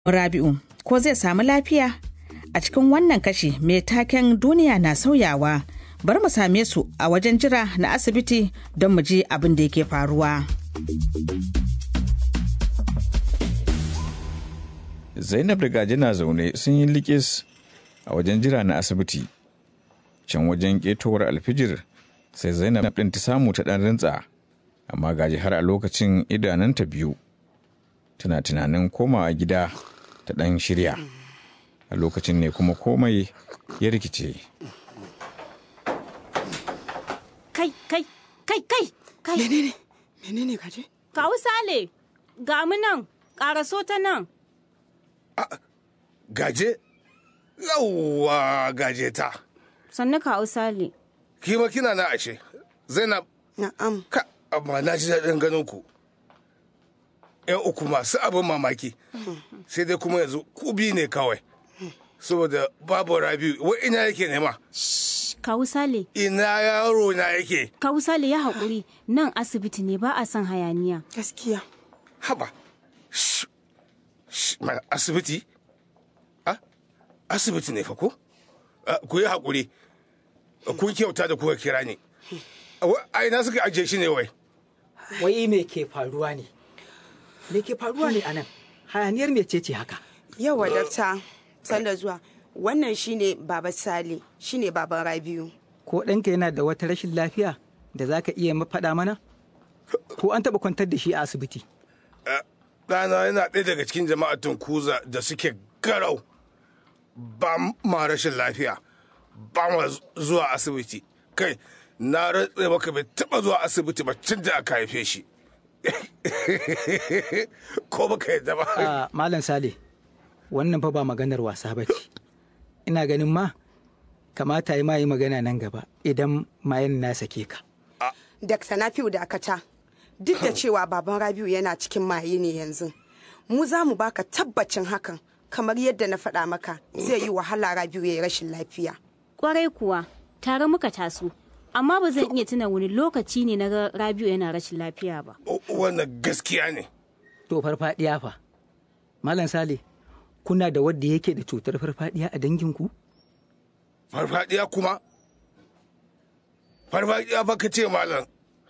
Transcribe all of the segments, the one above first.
Rabi'u, ko zai samu lafiya? A cikin wannan kashi mai taken duniya na sauyawa, bar mu same su a wajen jira na asibiti don mu ji abin da yake faruwa. Zainab da Gaji na zaune sun yi likis a wajen jira na asibiti. Can wajen ƙetowar alfijir sai Zainab ɗin ta samu ta ɗan rintsa, amma Gaji har a lokacin idananta biyu. Tana tunanin komawa gida ta ɗan shirya. A lokacin ne kuma komai ya rikice. Kai, kai, kai, kai, kai. Menene? Menene gaje? Kawu Sale, ga mu nan, ƙaraso ta nan. Gaje? Yawwa gaje ta. Sannu kawu Sale. Kima kina na ashe. Zainab, Na'am. ka amma na ji daɗin ganin ku. ‘Yan uku masu abin mamaki. Sai dai kuma yanzu ku biyu ne kawai. Saboda babu Rabiu, wai ina yake nema? Kawu Sale, Ina yaro na yake? Kawu Sale ya haƙuri nan asibiti ne ba a son hayaniya. Gaskiya. Haba. Shh. Shh, mana asibiti? Ah, asibiti ne fa ko? Ah, Ku yi haƙuri. Kun kyauta da kuka kira ni. Wa- A ina suka ajiye shi ne wai? wai me ke faruwa ne me ke faruwa ne anan hayaniyar mece ce haka Yawa dakta, sanda zuwa. Wannan shine Baba Sale, shine Baban Rabiu. ko ɗanka yana da wata rashin lafiya da za ka iya faɗa mana ko an taɓa kwantar da shi a asibiti Ɗana yana ɗaya daga cikin jama'ar Tunkuza da suke garau. Ba ma rashin lafiya. Ba ma zuwa asibiti. Kai, na rantse maka bai taɓa zuwa asibiti ba tun da aka haife shi. Ko baka yadda ba. a malam sale wannan fa ba maganar wasa ba ce ina ganin ma kamata yi ma yi magana nan gaba idan mayan na sake ka Dakta Nafiu dakata. Duk da cewa Baban Rabiu yana cikin maye ne yanzu. Mu za mu baka tabbacin hakan. Kamar yadda na faɗa maka zai yi wahala Rabiu ya yi rashin lafiya. Ƙwarai kuwa, tare muka taso. Amma ba zan iya tuna wani lokaci ne na ga Rabiu yana rashin lafiya ba. Wannan gaskiya ne. to farfadiya fa malam sale kuna da wadda yake da cutar farfadiya a danginku Farfadiya kuma? Farfadiya fa ka ce malam.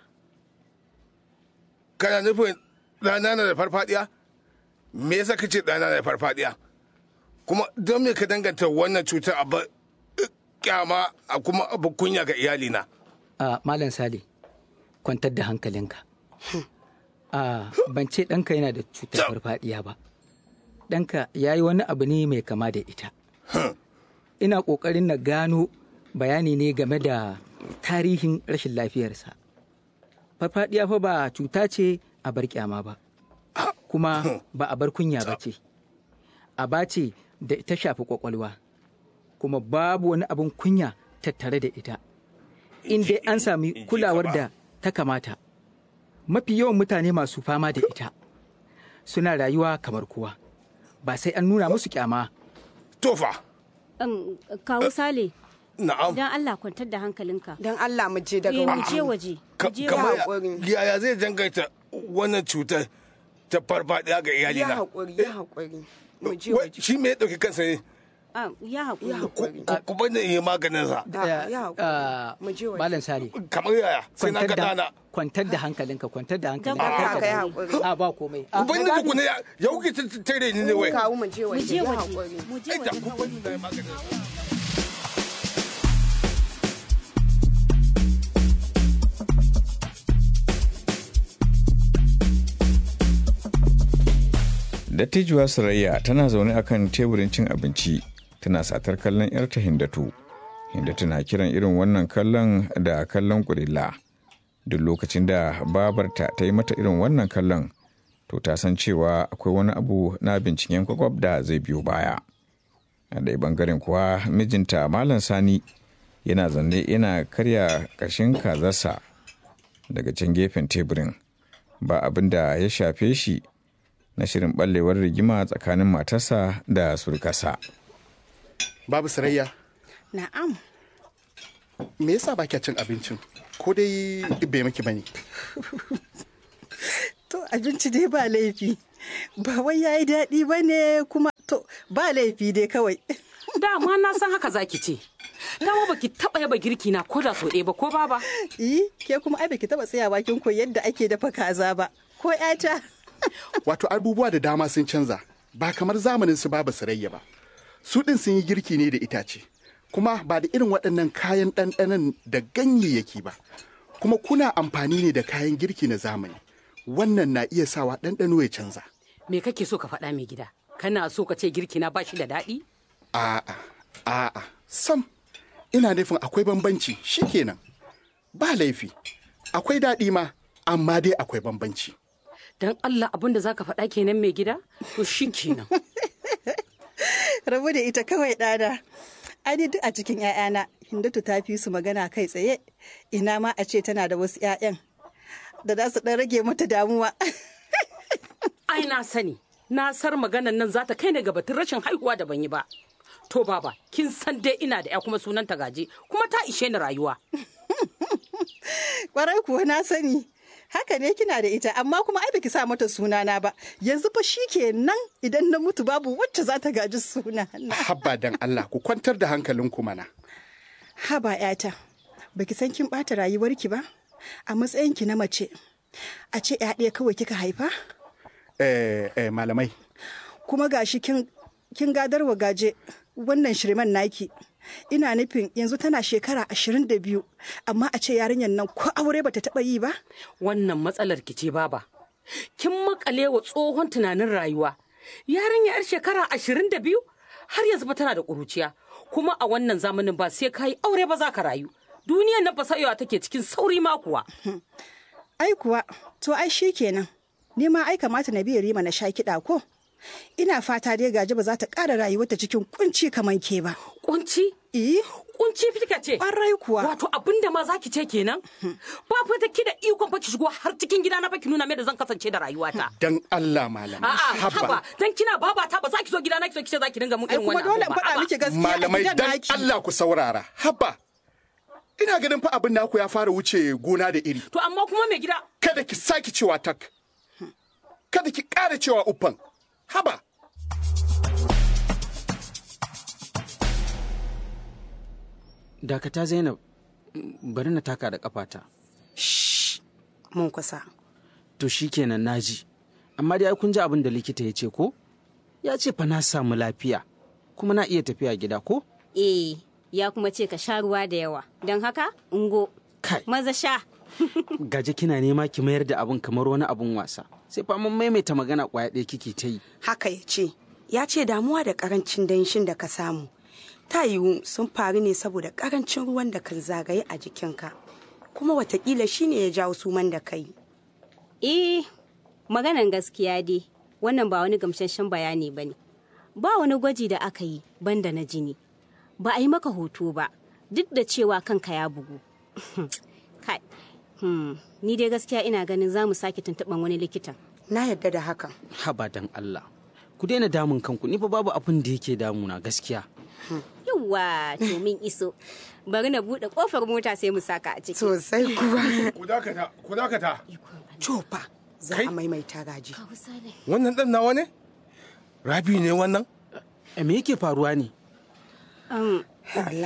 Kana nufin ɗana na da farfadiya? Me yasa ka ce ɗana na da farfadiya? Kuma don me ka danganta wannan cutar a ba- kyama a kuma abu kunya ga iyalina? a malam sale kwantar da hankalinka a ban ce ɗanka yana da cutar farfadiya ba ɗanka ya yi wani abu ne mai kama da ita ina ƙoƙarin na gano bayani ne game da tarihin rashin lafiyarsa farfadiya fa ba cuta ce a bar kyama ba kuma ba a bar kunya ba ce aba ce da ta shafi kwakwalwa kuma babu wani abin kunya tattare da ita in dai an sami kulawar da ta kamata mafi yawan mutane masu fama da ita suna rayuwa kamar kowa ba sai an nuna musu kyama Tofa, Um, Kawu Sale, na'am. don Allah kwantar da hankalinka. Don Allah mu je daga Eh, mu waje. je waje. Ka- Mu je kamar waje. haƙuri. ya- yaya zai dangaita wannan cutar ta farfadiya ga Ya iyalina? haƙuri, ya haƙuri. Mu je Wai, waje. Shi me ya ɗauki kansa ne? Ah, Ya Ya haƙuri. haƙuri. Ku- Ku bani in yi maganinsa. Ah, ya haƙuri. Ah, Mu je waje. malam sale Kamar yaya? Sai na kwantar ga ɗana. da kwantar da hankalinka kwantar da hankalinka Don kar Allah ka ka yi damu. haƙuri. a ba komai A, Ku bani mai gadi, tukuna ya ya kuke ta- ta- tare ni ne wai. Kawu mu je Mu waje. je Ya waje. haƙuri. Mu je Ai, da waje. ku bani na yi maganinsa. Dattijuwa Sarayya tana zaune akan teburin cin abinci tana satar kallon 'yarta Hindatu. Hindatu na kiran irin wannan kallon da kallon kurilla. Duk lokacin da babarta ta yi mata irin wannan kallon, to ta san cewa akwai wani abu na binciken kwakwab da zai biyo baya. A ɗaya bangaren kuwa mijinta Malam Sani yana zanne yana karya ƙashin kazarsa daga can gefen teburin. Ba abin da ya shafe shi na shirin ɓallewar rigima tsakanin matarsa da surkasa. Babu sarayya, Na'am. me yasa ba kya cin abincin? Ko dai bai maki bane? To abinci dai ba laifi. ba wai yayi daɗi ba ne kuma to ba laifi dai kawai dama na san haka zaki ce dama baki taba yaba girki na ko da so ɗaya ba ko baba yi ke kuma ai baki taba tsaya bakin koyi yadda ake dafa kaza ba ko ƴata Wato abubuwa da dama sun canza ba kamar zamanin su babu sarayya ba. Su ɗin sun yi girki ne da itace. Kuma ba da irin waɗannan kayan ɗanɗanon da ganyayyaki ba. Kuma kuna amfani ne da kayan girki na zamani. Wannan na iya sawa ɗanɗano ya canza. me kake so ka faɗa mai gida kana so ka ce girki na bashi da daɗi A'a, a'a, sam. Ina nufin akwai bambanci shikenan. Ba laifi. Akwai daɗi ma, amma dai akwai bambanci. dan Allah abin da zaka faɗa kenan mai gida to shi kenan rabu da ita kawai ɗana ai duk a cikin 'ya'yana hindatu ta fi su magana kai tsaye ina ma a ce tana da wasu 'ya'yan da za su ɗan rage mata damuwa ai na sani na sar maganan nan za ta kai ni ga batun rashin haihuwa da ban yi ba to baba kin san dai ina da ya kuma sunan ta gaje kuma ta ishe ni rayuwa kwarai kuwa na sani haka ne kina da ita amma kuma ai baki sa mata sunana ba yanzu fa shi kenan idan na mutu babu wacce za ta gaji suna Habba dan Allah ku kwantar da hankalinku mana. haba yata baki san kin bata rayuwarki ba a matsayinki na mace a ce ya ɗaya kawai kika haifa Eh, eh, malamai, kuma gashi kin kin gadarwa gaje wannan shirman naki ina nufin yanzu tana shekara ashirin da biyu amma a ce yarinyar nan ko aure bata taɓa yi ba wannan matsalar ki ce baba kin makale wa tsohon tunanin rayuwa yarinya yar shekara ashirin da biyu har yanzu ba tana da ƙuruciya kuma a wannan zamanin ba sai ka yi aure ba za ka rayu duniyar nan fasayewa take cikin sauri ma kuwa ai kuwa to ai shi kenan ni ma ai kamata na biya rima na sha kiɗa ko ina fata dai gaji ba za ta ƙara rayuwarta cikin kunci kamar ke ba kunci eh kunci fika ce ƙwarai kuwa wato abin da ma zaki ce kenan ba fa da ki da ikon fa ki shigo har cikin gida na fa ki nuna me da zan kasance da rayuwata dan Allah malamai. a'a haba dan kina babata ba za ki zo gida na ki zo ki ce za ki dinga mun ai irin kuma wannan dole in abu ba. faɗa Haba. miki gaskiya a Malamai gidan dan naki Allah ku saurara. Habba. Ina ganin fa abin naku ya fara wuce gona da iri. to amma kuma mai gida Kada ki sake cewa tak. Kada ki ƙara cewa uffan. Haba. dakata zainab m- bari na taka da kafata mun kusa to shikenan naji amma dai ai kun ji abin da likita ya ce ko ya ce fa na samu lafiya kuma na iya tafiya gida ko Eh, ya kuma ce ka sha ruwa da yawa. Don haka, ungo, kai maza sha. gaje kina nema ki mayar da abin kamar wani abin wasa sai fa mun maimaita magana kwaya ɗaya kike ta yi haka ya ce ya ce damuwa da karancin danshin da ka samu ta yiwu sun faru ne saboda karancin ruwan da kan zagaye a jikinka kuma watakila shine ya jawo suman da kai Eh, maganan gaskiya dai, wannan ba wani gamsasshen bayani ba ne. Ba wani gwaji da aka yi banda na jini. Ba a yi maka hoto ba, duk da cewa kanka ya bugu. Kai, hmm, ni dai gaskiya ina ganin za mu sake tuntuɓan wani likitan. na yadda da hakan haba dan Allah ku daina damun kanku ni fa babu abin da yake damuna gaskiya Yawwa, to min iso. Bari na buɗe ƙofar mota sai mu saka a ciki. sosai kuwa Ku dakata, ku dakata. cofa za Kai? a maimaita gaji Wannan ɗan nawa ne? Rabi ne wannan? Eh, me yake faruwa ne Allah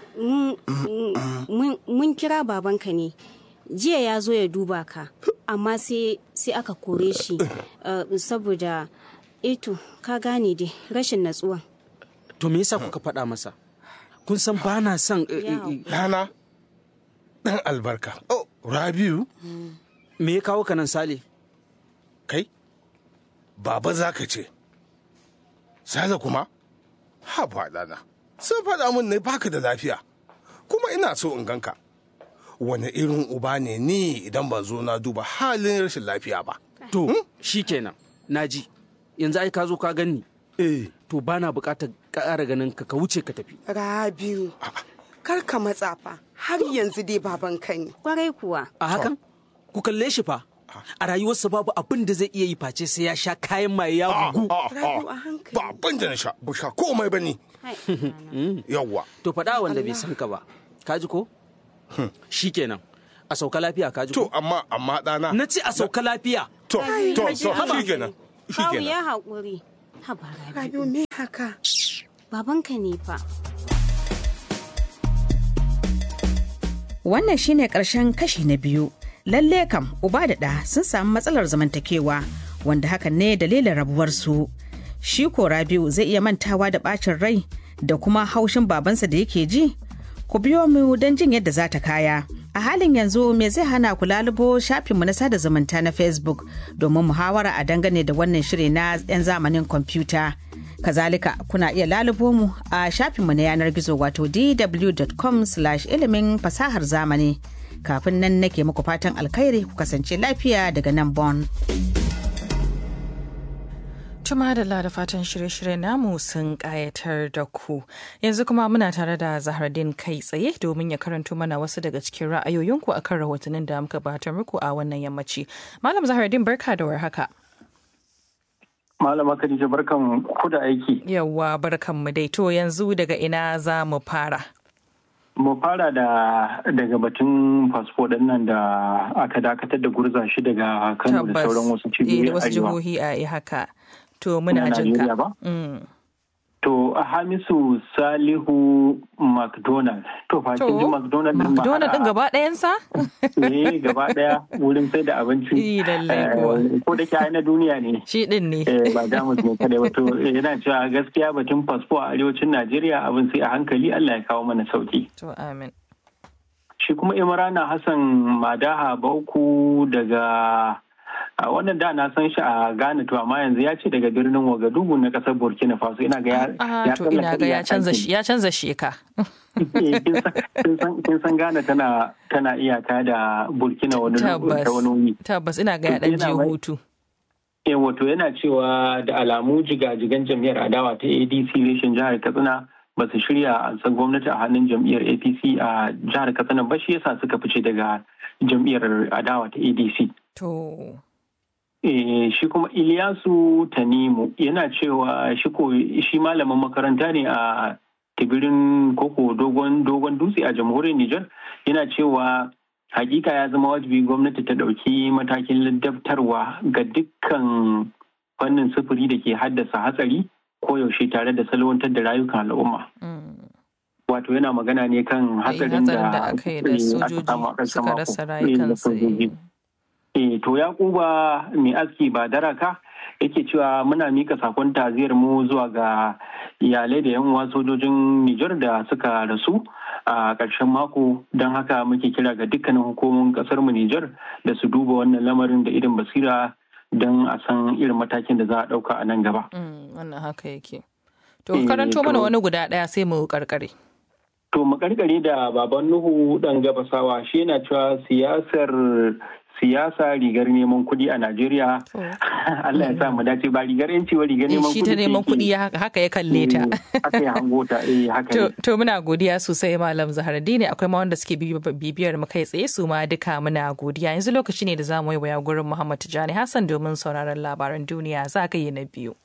mun mun kira babanka ne jiya ya zo ya duba ka amma sai sai aka kore shi uh, saboda eto ka gane dai rashin natsuwa to me yasa kuka faɗa masa kun san ba na son eh, eh, eh, Ɗana? Ɗan albarka. Oh, Rabiu? me ya kawo ka nan sale Kai? Baba za ka ce. Sale kuma? Ha ba ɗana. Sun faɗa min ne baka da lafiya. Kuma ina so in ganka. Wane irin uba ne ni idan ban zo na duba halin rashin lafiya ba. to shikenan naji yanzu ai ka zo ka ganni Eh. to ba na buƙatar ƙara ganin ka ka wuce ka tafi rabiu kar ka matsa fa har yanzu dai babanka ne kwarai kuwa a hakan ku kalle shi fa a rayuwarsa babu abin da zai iya yi face sai ya sha kayan maye ya bugu Rabiu a hankali Ba abin da na sha, ba sha komai ba ni. Hai, ɗana. Yawwa. to faɗa wanda bai san ka ba ka ji ko shikenan a sauka lafiya ka ji To, ko amma, amma ɗana. na ce a sauka lafiya To, to, to, Haba. shi kenan. Kawu ya haƙuri. Haba Rabiu me haka? Babanka ne fa. Wannan shine ƙarshen kashi na biyu. Lalle kam uba da ɗa sun samu matsalar zamantakewa wanda hakan ne dalilin rabuwarsu. Shi ko Rabiu zai iya mantawa da ɓacin rai da kuma haushin babansa da yake ji? Ku biyo mu don jin yadda za ta kaya. A halin yanzu me zai hana ku lalubo shafinmu na sada zumunta na Facebook domin muhawara a dangane da wannan shiri na 'yan zamanin kwamfuta. Kazalika kuna iya lalubo mu a shafinmu na yanar gizo wato dw.com ilimin fasahar zamani. Kafin nan nake muku fatan alkhairi ku kasance lafiya daga nan Bon. Tuma da da fatan shirye-shirye namu sun kayatar da ku. Yanzu kuma muna tare da Zahardin kai tsaye domin ya karanto mana wasu daga cikin ra'ayoyinku akan rahotannin da muka batar muku a wannan yammaci. Malam Zahardin barka da warhaka. Malama Khadija barkan ku da aiki. Yawwa barkan mu dai to yanzu daga ina za mu fara. Mu fara da daga batun fasfo ɗin nan da aka dakatar da gurza shi daga Kano da sauran wasu cibiyoyi da wasu jihohi a haka. To muna jin ka. To Hamisu Salihu McDonald. To fa kin ji McDonald din McDonald din gaba ɗayansa? Eh gaba ɗaya wurin sai da abinci. Yi lallai kuwa. Ko da ke na duniya ne. Shi din ne. Ba Jamus ne kadai ba to yana cewa gaskiya batun fasfo a arewacin Najeriya abin sai a hankali Allah ya kawo mana sauki. To amin. Shi kuma Imrana Hassan Madaha Bauku daga a wannan da na san shi a Ghana to amma yanzu ya ce daga birnin Wagadugu na kasar Burkina Faso ina ga ya to ina ga ya canza ya canza sheka kin san Ghana tana tana iyaka da Burkina wani tabbas wani tabbas ina ga ya dan je hutu eh wato yana cewa da alamu jigajigan jam'iyyar adawa ta ADC reshen jihar Katsina ba su shirya a san gwamnati a hannun jam'iyyar APC a jihar Katsina ba shi yasa suka fice daga jam'iyyar adawa ta ADC to shi kuma Iliyasu Tanimu yana cewa shi malamin makaranta ne a tibirin koko dogon dogon dutse a jamhuriyar Nijar yana cewa hakika ya zama wajibi gwamnati ta ɗauki matakin ladabtarwa ga dukkan fannin sufuri da ke haddasa hatsari ko yaushe tare da salwantar da rayukan al'umma. Wato yana magana ne kan hatsarin da aka yi da sojoji suka rasa rayukansu. Eh, to Yakuba mai aski ba daraka yake cewa muna mika sakon taziyar mu zuwa ga iyalai da yan uwa sojojin Nijar da suka rasu a ƙarshen mako don haka muke kira ga dukkanin hukumomin ƙasar mu Nijar da su duba wannan lamarin da irin basira don a san irin matakin da za a ɗauka a nan gaba. Wannan haka yake. To karanto mana wani guda ɗaya sai mu karkare. To mu karkare da baban Nuhu ɗan gabasawa shi yana cewa siyasar siyasa rigar neman kuɗi a Najeriya. Allah ya sa mu dace ba rigar yanci ba rigar neman kuɗi. Shi ta neman kuɗi haka ya kalle ta. Haka ya hango ta eh haka ne. To muna godiya sosai Malam Zaharaddini akwai ma wanda suke bibiyar mu kai tsaye su ma duka muna godiya yanzu lokaci ne da za mu yi waya gurin Muhammad Tijani Hassan domin sauraron labaran duniya za ka yi na biyu.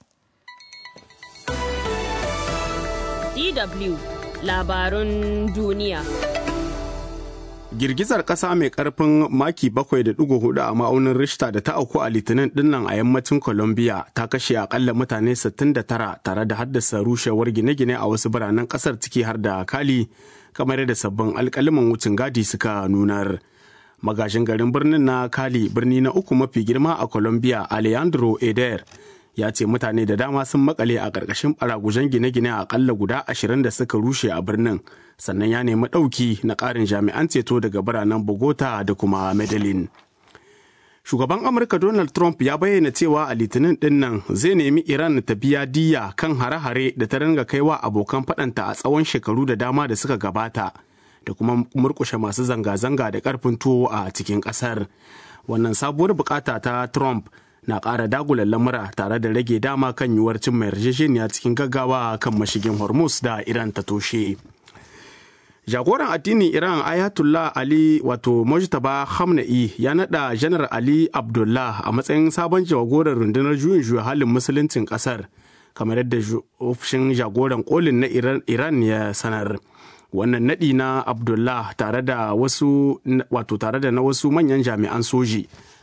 DW labarun duniya. girgizar ƙasa mai ƙarfin maki 7.4 a ma'aunin Richter da ta auku a litinin dinnan a yammacin Colombia ta kashe akalla mutane 69 tare da haddasa rushewar gine-gine a wasu biranen ƙasar ciki har da Kali kamar da sabbin alƙaliman wucin gadi suka nunar. Magajin garin birnin na Kali birni na uku mafi girma a Colombia Alejandro Eder ya ce mutane da dama sun makale a ƙarƙashin ɓaragujen gine-gine akalla guda ashirin da suka rushe a birnin sannan ya nemi ɗauki na ƙarin jami'an ceto daga biranen bogota da kuma medellin shugaban amurka donald trump ya bayyana cewa a litinin ɗin nan zai nemi iran ta biya diya kan hare-hare da ta ringa kaiwa abokan faɗanta a tsawon shekaru da dama da suka gabata da kuma murƙushe masu zanga-zanga da ƙarfin tuwo a cikin ƙasar wannan sabuwar bukata ta trump na ƙara dagulan lamura tare da rage dama kan yiwuwar cin mai yarjejeniya cikin gaggawa kan mashigin hormuz da iran ta toshe jagoran addinin iran ayatollah ali wato mujtaba hamna'i ya nada janar ali abdullah a matsayin sabon jagoran rundunar juyin juya halin musuluncin kasar kamar yadda ofishin jagoran kolin na iran ya sanar wannan nadi na abdullah tare da wasu wato tare da na wasu manyan jami'an soji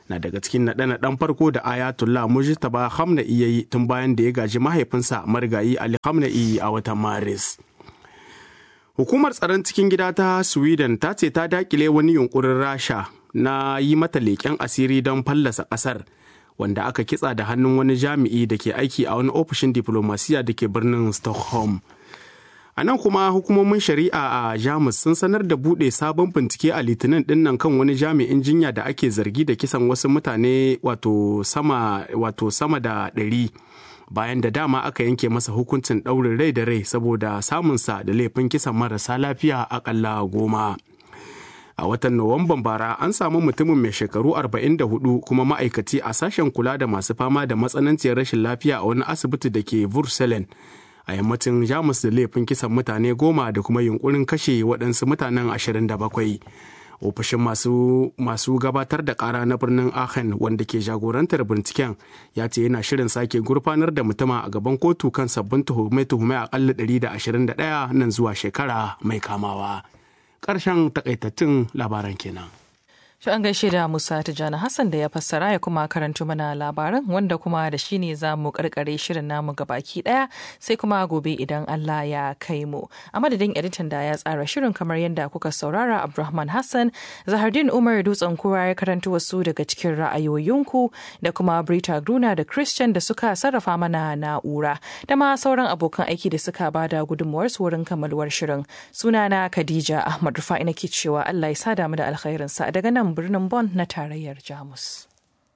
na daga cikin naɗe-naɗen farko da ayatollah mujtaba hamna'i ya yi tun bayan da ya gaji mahaifinsa marigayi ali hamna'i a watan maris hukumar tsaron cikin gida ta sweden ta ce ta dakile wani yunkurin rasha na yi mata leƙen asiri don fallasa ƙasar wanda aka kitsa da hannun wani jami'i da ke aiki a wani ofishin diplomasiya da ke birnin stockholm a nan kuma hukumomin shari'a a jamus sun sanar da buɗe sabon bincike a litinin dinnan kan wani jami'in jinya da ake zargi da kisan wasu mutane wato sama wato sama da ɗari bayan da dama aka yanke masa hukuncin ɗaurin rai da rai saboda samunsa da laifin kisan marasa lafiya akalla goma. a watan nuwamban bara an samu mutumin mai shekaru 44 kuma ma'aikaci a sashen kula da masu fama da matsananciyar rashin lafiya a wani asibiti da ke vurselen a yammacin jamus da laifin kisan mutane goma da kuma yunkurin kashe waɗansu mutanen 27 ofishin masu, masu gabatar da kara na birnin aachen wanda ke jagorantar binciken ya ce yana shirin sake gurfanar da mutuma a gaban kotu kan sabbin tuhume-tuhume akalla 121 nan zuwa shekara mai kamawa. ƙarshen takaitattun labaran kenan. To an gaishe da Musa Tijjani Hassan da ya fassara ya kuma karanto mana labaran wanda kuma da shi ne za mu karkare shirin namu baki daya sai kuma gobe idan Allah ya kai mu. A madadin editan da ya tsara shirin kamar yadda kuka saurara Abdulrahman Hassan, Zahardin Umar Dutsen Kura ya karanto wasu daga cikin ra'ayoyinku da kuma Brita Gruna da Christian da suka sarrafa mana na'ura da ma sauran abokan aiki da suka bada gudunmuwar su wurin kammaluwar shirin. Sunana Khadija Ahmad Rufa'i nake cewa Allah ya sada mu da alkhairinsa daga nan birnin Bonn na tarayyar Jamus.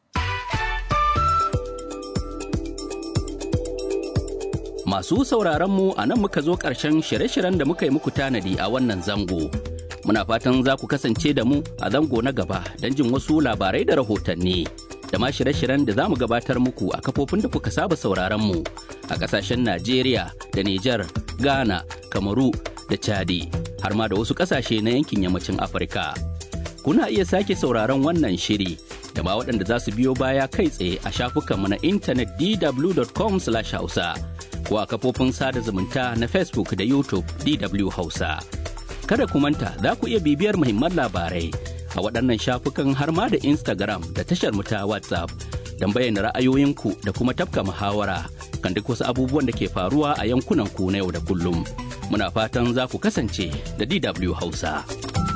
Masu sauraron mu a nan muka zo ƙarshen shirye-shiryen da muka yi muku tanadi a wannan zango. Muna fatan za ku kasance da mu a zango na gaba don jin wasu labarai da rahotanni. Da ma shirye-shiryen da za mu gabatar muku a kafofin da kuka saba sauraron mu a ƙasashen Najeriya da Nijar, Ghana, Kamaru da Chadi, har ma da wasu ƙasashe na yankin yammacin Afirka. kuna iya sake sauraron wannan shiri da ma waɗanda za su biyo baya kai tsaye a shafukanmu na intanet dw.com hausa ko a kafofin sada zumunta na facebook da youtube dw hausa kada ku manta za ku iya bibiyar muhimman labarai a waɗannan shafukan har ma da instagram da tashar mu ta whatsapp don bayyana ra'ayoyinku da kuma tafka muhawara kan duk wasu abubuwan da ke faruwa a yankunan ku na yau da kullum muna fatan za ku kasance da dw hausa.